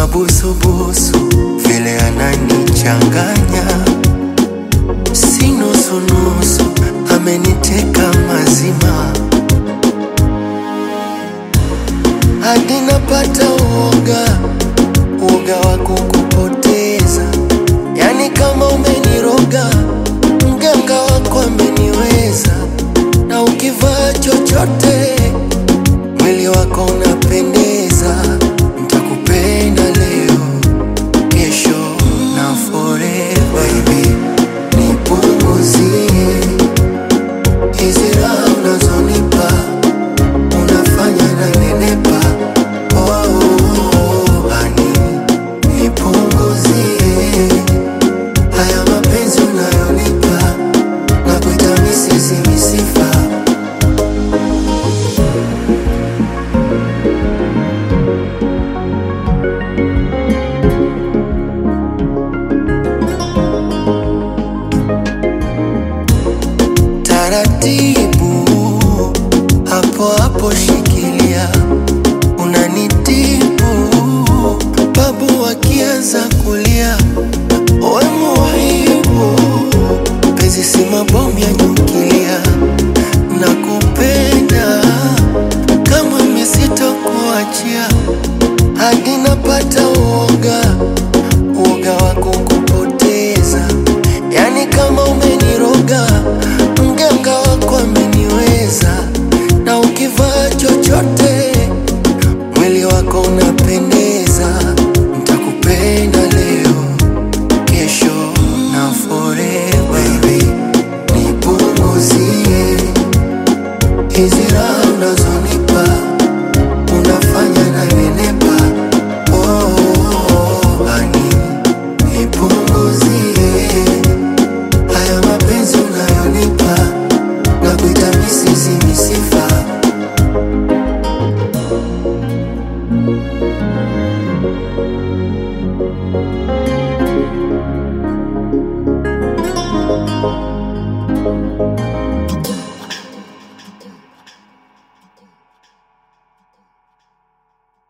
mabusubusu vile ananichanganya, si nusunusu, ameniteka mazima hadi napata uoga, uoga wa kukupoteza. Yani kama umeniroga, mganga wako ameniweza, na ukivaa chochote mwili wako unapendeza. Nitakupenda leo, kesho na forever. Baby, nipunguzie hizi raha unazonipa unafanya na nenepa. Oh, honey, nipunguzie haya mapenzi unayonipa na kuita misisi misifa. Taratibu hapo hapo, shikilia, unanitibu babu wakianza kulia, we muhibu, penzi si mabomu ya nyukilia, nakupenda kama misitokuachia hadi napata uoga, uoga wa kukupoteza, yani kama umeniroga, mganga wako ameniweza, na ukivaa chochote mwili wako una